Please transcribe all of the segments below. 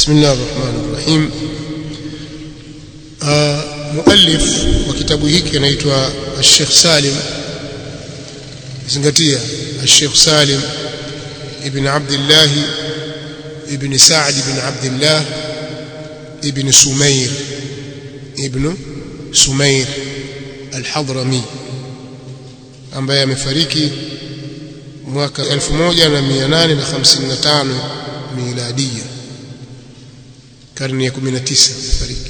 بسم الله الرحمن الرحيم مؤلف wa kitabu hiki anaitwa Sheikh Salim zingatia Sheikh Salim ibn Abdullah ibn Sa'd ibn Abdullah ibn Sumair ibn Sumair al-Hadrami ambaye amefariki mwaka 1855 miladia karne ya 19 amefariki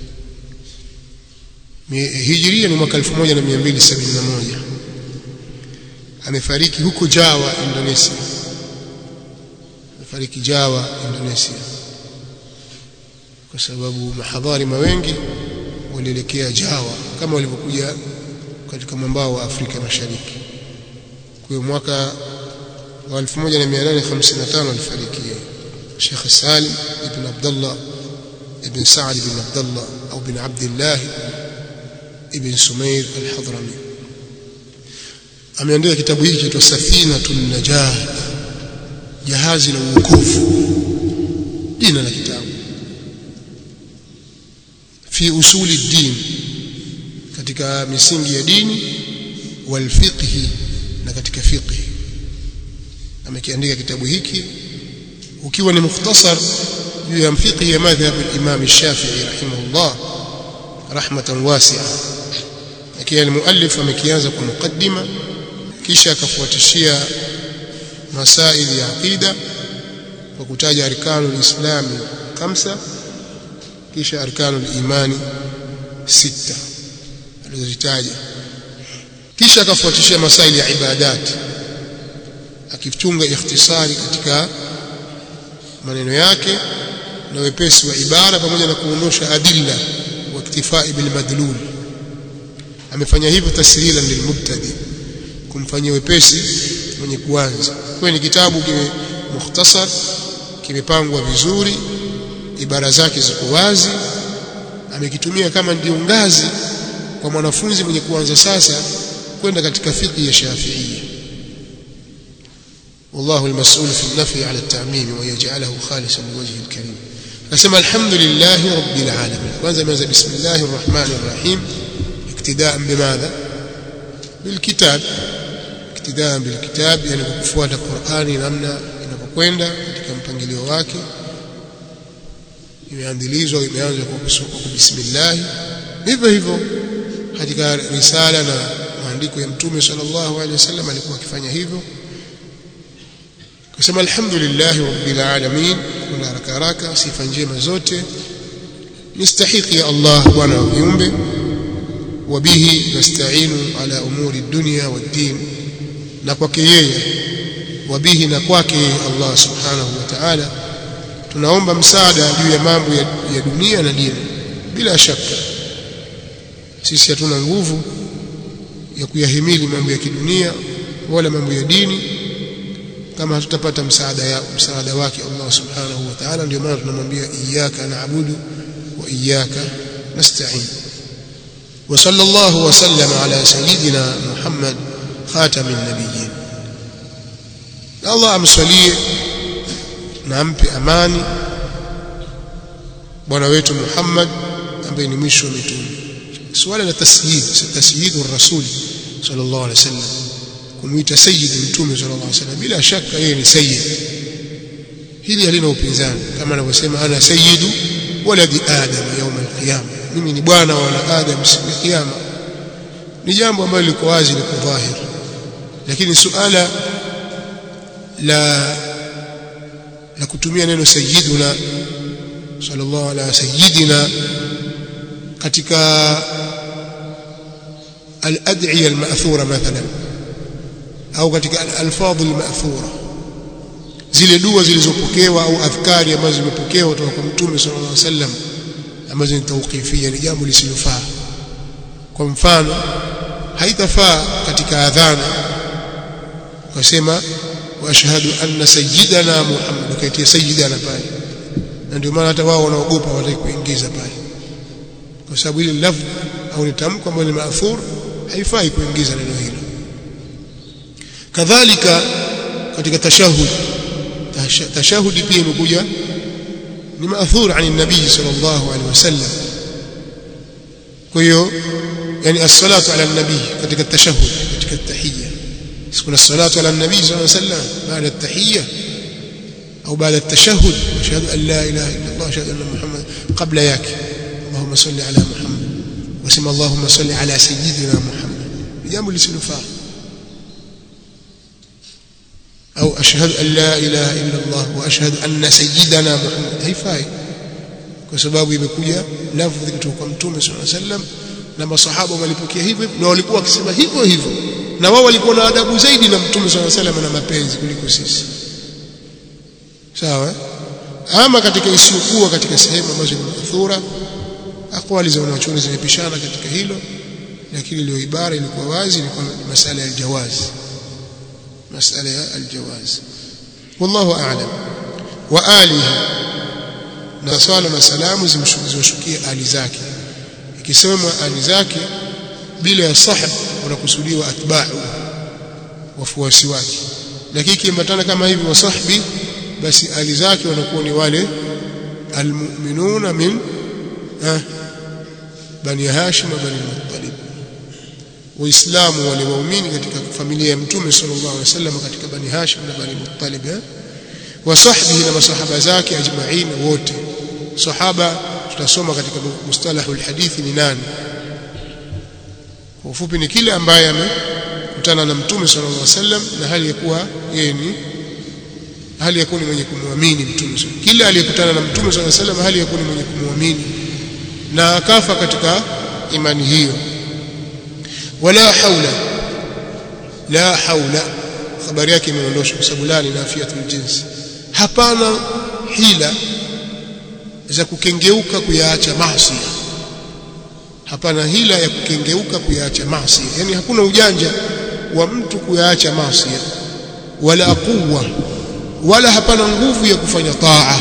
hijiria ni mwaka 1271 amefariki huko Jawa Indonesia amefariki Jawa Indonesia kwa sababu mahadhari mawengi walielekea Jawa kama walivyokuja katika mwambao wa Afrika Mashariki kwa mwaka wa 1855 alifariki Sheikh Salim ibn Abdullah ibn Sa'd ibn Abdullah au ibn Abdullah ibn Sumair al-Hadrami ameandika kitabu hiki kitwa Safinatun Najah jahazi la uokovu jina la kitabu fi usuli din katika misingi ya dini wal fiqhi na katika fiqhi amekiandika kitabu hiki ukiwa ni mukhtasar juu ya fiqhi ya madhhab al-Imam Shafi'i rahimahullah rahmatan wasi'a lakini al-muallif amekianza kwa mukaddima kisha akafuatishia masaili ya aqida kwa kutaja arkanul islami khamsa kisha arkanul imani sita alizozitaja kisha akafuatishia masaili ya ibadati akichunga ikhtisari katika maneno yake na wepesi wa ibara pamoja na kuondosha adilla wa iktifai bil madlul amefanya hivyo tashilan lilmubtadi kumfanyia wepesi mwenye kuanza kwa ni kitabu kime mukhtasar kimepangwa vizuri ibara zake ziko wazi amekitumia kama ndio ngazi kwa mwanafunzi mwenye kuanza sasa kwenda katika fiqh ya Shafi'iyya والله المسؤول في النفي على التعميم ويجعله خالصا لوجهه الكريم فسمى الحمد لله رب العالمين kwanza imeanza بسم الله الرحمن الرحيم اقتداء بماذا بالكتاب اقتداء بالكتاب yani kufuata Qur'ani namna inapokwenda katika mpangilio wake imeandilizwa imeanza kwa bismillah hivyo hivyo katika risala na maandiko ya mtume sallallahu alaihi wasallam alikuwa akifanya hivyo kusema alhamdulillah rabbil alamin kuna haraka haraka sifa njema zote mustahiki ya Allah bwana wa viumbe wabihi nasta'inu ala umuri dunya wad-din na kwake yeye wabihi na kwake Allah subhanahu wa ta'ala tunaomba msaada juu ya mambo ya, ya dunia na dini bila shaka sisi hatuna nguvu ya kuyahimili mambo ya kidunia wala mambo ya dini kama hatutapata msaada ya msaada wake Allah subhanahu wa ta'ala ndio maana tunamwambia iyyaka na'budu wa iyyaka nasta'in wa sallallahu wa sallama ala sayyidina Muhammad khatamin nabiyyin Allah amsalie na ampe amani bwana wetu Muhammad ambaye ni mwisho wa mitume swala la tasyid tasyidur rasul sallallahu alaihi wasallam kumuita sayyid mtume sallallahu alaihi wasallam bila shaka yeye ni sayyid hili halina upinzani kama anavyosema ana sayyidu waladi adam يوم القيامه mimi ni bwana wa adam siku ya kiyama ni jambo ambalo liko wazi liko dhahir lakini suala la la kutumia neno sayyiduna sallallahu ala sayyidina katika al-ad'iya al-ma'thura mathalan au katika al-alfadh al-ma'thura zile dua zilizopokewa au adhkari ambazo zimepokewa kutoka kwa mtume sallallahu alaihi wasallam ambazo ni tawqifia ni jambo lisilofaa kwa mfano haitafaa katika adhana ukasema واشهد ان سيدنا محمد kaitia sayyidana pale na ndio maana hata wao wanaogopa wataki kuingiza pale kwa sababu ile lafzi au ni tamko ambalo ni maathur haifai kuingiza neno hilo kadhalika katika tashahud tashahudi pia imekuja ni maathur ani nabii sallallahu alaihi wasallam kwa hiyo yani as-salatu ala nabii katika tashahhud katika tahiyya kuna salatu ala nabii sallallahu alaihi wasallam baada at-tahiyya au baada at-tashahhud ashhadu an la ilaha illa Allah ashhadu anna Muhammad qabla yake Allahumma salli ala Muhammad wasema Allahumma salli ala sayyidina Muhammad jambo lisilofaa au ashhadu an la ilaha illa Allah wa ashhadu anna sayyidana Muhammad haifai kwa sababu imekuja lafdhi kutoka kwa mtume sallallahu alaihi wasallam na masahaba walipokea hivyo na walikuwa wakisema hivyo hivyo na wao walikuwa na adabu zaidi na mtume sallallahu alaihi wasallam na mapenzi kuliko sisi sawa ama katika isiyokuwa katika sehemu ambazo ni madhura akwali za wanachuoni zimepishana katika hilo lakini ile ibara ilikuwa wazi ilikuwa ni masala ya aljawaz masala ya aljawaz wallahu a'lam wa alihi na swala na salamu zimshukie ali zake ikisemwa ali zake bila ya sahab wanakusudiwa atba'u wafuasi wake lakini kiambatana kama hivi wa sahbi basi ali zake wanakuwa ni wale almu'minuna min eh, bani hashim na bani muttalib waislamu wale waumini katika familia ya mtume sallallahu alaihi wasallam katika bani hashim na bani muttalib eh? wa sahbihi na masahaba zake ajma'in wote sahaba tutasoma katika mustalahul hadithi ni nani kwa ufupi ni kile ambaye amekutana na mtume sallallahu alaihi wasallam na hali ya kuwa yeye ni hali ya kuwa ni mwenye kumwamini mtume kila aliyekutana na mtume sallallahu alaihi wasallam hali ya kuwa ni mwenye kumwamini na akafa katika imani hiyo wala haula la haula habari yake imeondoshwa kwa sababu la ni nafiatul jins hapana hila za kukengeuka kuyaacha maasi hapana hila ya kukengeuka kuyaacha maasi yani hakuna ujanja wa mtu kuyaacha maasi wala quwwa wala hapana nguvu ya kufanya taa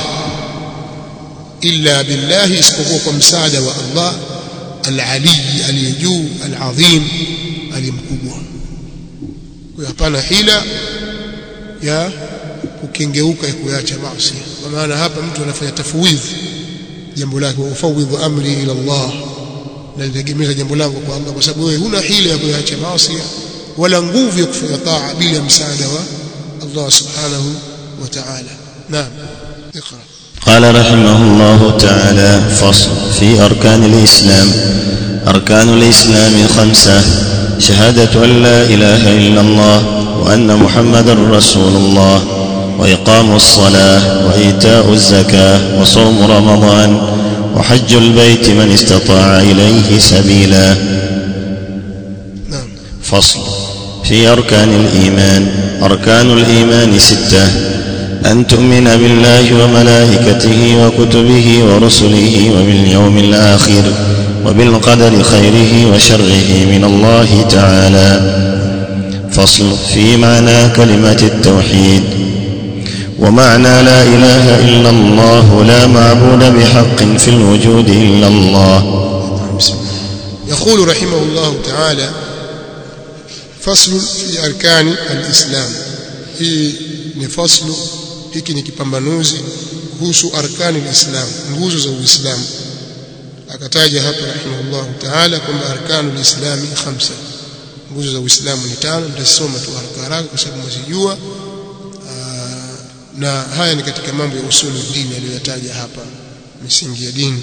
illa billahi isipokuwa kwa msaada wa Allah al-ali aliyejuu al-azim alimkubwa kwa hapana hila ya kukengeuka ya kuacha maasi kwa maana hapa mtu anafanya tafwidh jambo lake ufawidhu amri ila Allah na nitegemeza jambo langu kwa Allah kwa sababu wewe huna hila ya kuacha maasi wala nguvu ya kufanya taa bila msaada wa Allah subhanahu wa ta'ala naam اقرا قال رحمه الله تعالى فصل في أركان الإسلام أركان الإسلام خمسة شهادة أن لا إله إلا الله وأن محمدا رسول الله وإقام الصلاة وإيتاء الزكاة وصوم رمضان وحج البيت من استطاع إليه سبيلا نعم فصل في أركان الإيمان أركان الإيمان ستة أن تؤمن بالله وملائكته وكتبه ورسله وباليوم الآخر وبالقدر خيره وشره من الله تعالى فصل في معنى كلمة التوحيد ومعنى لا إله إلا الله لا معبود بحق في الوجود إلا الله بسم الله يقول رحمه الله تعالى فصل في أركان الإسلام hii ni faslu hiki ni kipambanuzi kuhusu arkani lislam nguzo za uislamu akataja hapa rahimahullah taala kwamba arkanu lislami khamsa nguzo za uislamu ni tano nitasoma tu haraka haraka kwa sababu mzijua na haya ni katika mambo ya usulu dini aliyoyataja hapa misingi ya dini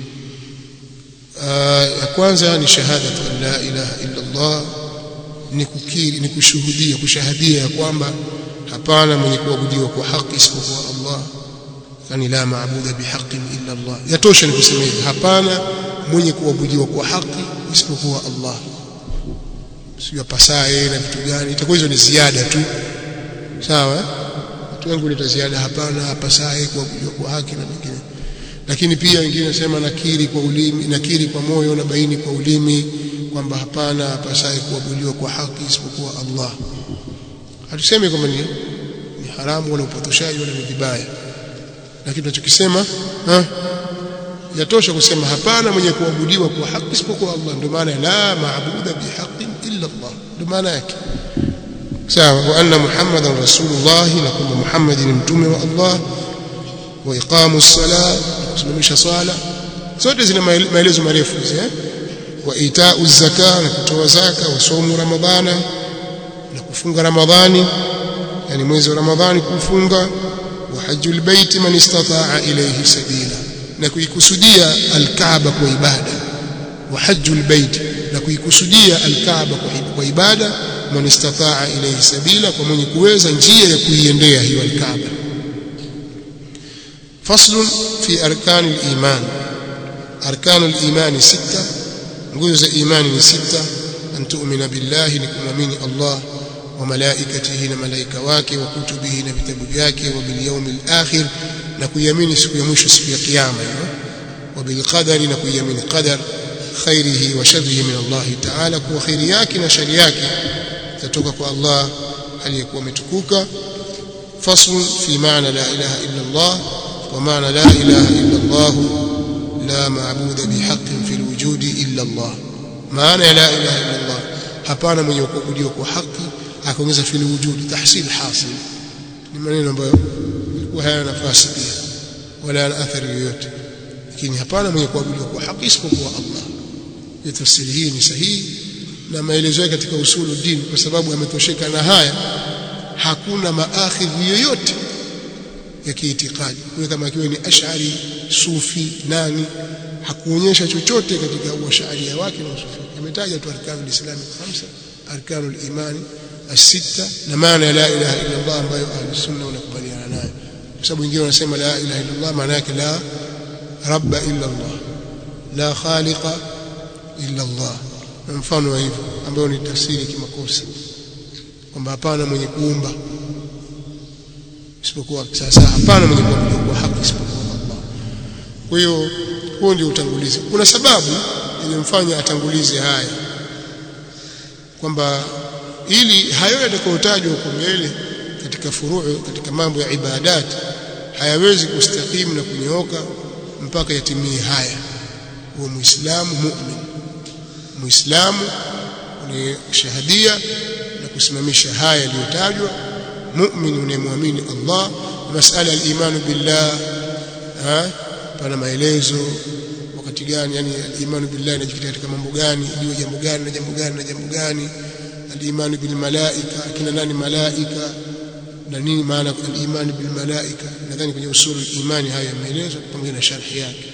ya kwanza ni shahadatu an la ilaha illa Allah ni kukiri ni kushuhudia kushahadia ya kwamba hapana mwenye kuabudiwa kwa haki isipokuwa Allah yani la maabuda bihaqqin illa Allah yatosha ni kusema hivi hapana mwenye kuabudiwa kwa haki isipokuwa Allah sio pasaye na vitu gani itakuwa hizo ni ziada tu sawa watu wengi huleta ziada hapana hapasaye kuabudiwa kwa haki na mengine lakini pia wengine nasema nakiri kwa ulimi nakiri kwa moyo na baini kwa ulimi kwamba hapana hapasaye kuabudiwa kwa haki isipokuwa Allah hatusemi kwamba ni, ni haramu wala upotoshaji wala ni vibaya lakini tunachokisema yatosha kusema hapana mwenye kuabudiwa kwa haki isipokuwa Allah ndio maana la maabuda bihaqqin illa Allah ndio maana yake sawa wa anna muhammadan rasulullah na kwamba muhammad ni mtume wa Allah wa iqamu sala kusimamisha swala zote zina maelezo marefu hizi eh wa itau zaka na kutoa zaka wa somu ramadhana na kufunga ramadhani yani mwezi wa ramadhani kufunga wa hajjul bait man istataa ilayhi sabila na kuikusudia alkaaba kwa ibada wa hajjul bait na kuikusudia alkaaba kwa ibada man istataa ilayhi sabila kwa mwenye kuweza njia ya kuiendea hiyo alkaaba فصل في أركان الإيمان أركان الإيمان ستة nguzo إيمان ni sita أن تؤمن بالله لكمامين الله وملائكته na malaika wake wa kutubihi na vitabu vyake wa bil yawmil akhir na kuiamini siku ya mwisho siku ya kiyama wa bil qadari na kuiamini qadar khairihi wa sharrihi min Allah ta'ala kwa khairi yake na shari yake zatoka kwa Allah aliyekuwa umetukuka fasl fi maana la ilaha illa Allah ومعنى لا إله إلا الله لا معبود بحق في الوجود إلا الله معنى لا إله إلا الله hapana mwenye kuabudiwa kwa haki akaongeza fil wujud tahsil hasil ni maneno ambayo ilikuwa hayana nafasi pia wala yana athari yoyote lakini hapana mwenye kuabudiwa kwa haki isipokuwa Allah hiyo tafsiri hii ni sahihi na maelezo yake katika usulu dini kwa sababu ametosheka na haya hakuna maakhidhi yoyote ya kiitikadi kwa kama akiwa ni ash'ari sufi nani hakuonyesha chochote katika uasharia wake na usufi ametaja tu arkanul islam khamsa arkanul imani as-sita na maana ya la ilaha illa Allah ambayo ahlus sunna wanakubaliana nayo kwa sababu wengine wanasema la ilaha illa Allah maana yake la rabba illa Allah la khaliqa illa Allah na mfano wa hivyo ambayo ni tafsiri kimakosa kwamba hapana mwenye kuumba isipokuwa sasa hapana mwenye kuabudiwa kwa haki isipokuwa Allah kwa hiyo huo ndio utangulizi kuna sababu ilimfanya atangulize haya kwamba ili hayo yatakayotajwa huko mbele katika furuu katika mambo ya ibadat hayawezi kustakimu na kunyooka mpaka yatimie haya huwa muislamu mu'min muislamu ni shahadia na kusimamisha haya yaliyotajwa mu'min unayemwamini Allah masala al-iman billah ha pana maelezo wakati gani yani al-iman billah inajikita katika mambo gani juu jambo gani na jambo gani na jambo gani al-iman bil malaika kina nani malaika na nini maana al-iman bil malaika nadhani kwenye usul al-imani haya yameelezwa pamoja na sharhi yake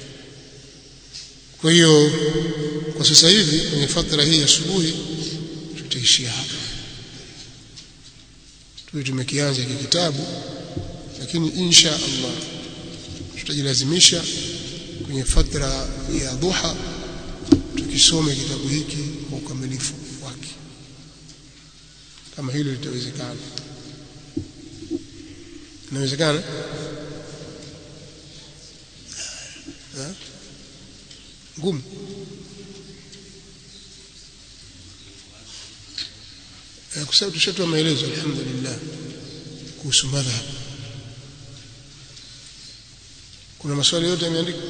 kwa hiyo kwa sasa hivi kwenye fatra hii asubuhi tutaishia hapa tuwe tumekianza hiki kitabu lakini insha Allah tutajilazimisha kwenye fatra ya dhuha tukisome kitabu hiki kwa ukamilifu wake kama hilo litawezekana inawezekana ngumu kwa sababu tushatoa maelezo alhamdulillah kuhusu madhhab kuna maswali yote yameandikwa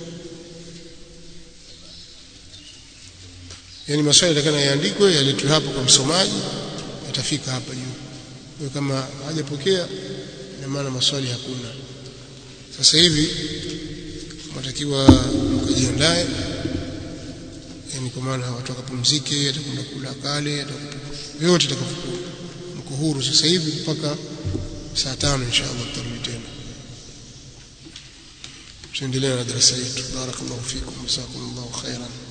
yani maswali yatakana yaandikwe yaletwe hapo kwa msomaji yatafika hapa juu kwa kama hajapokea ina maana maswali hakuna sasa hivi matakiwa mkajiandae yani kwa maana watu wakapumzike atakwenda kula kale vyote itakavyokuwa mko huru sasa hivi mpaka saa tano inshallah tutarudi tena tuendelee na darasa yetu barakallahu fikum jazakumullahu khairan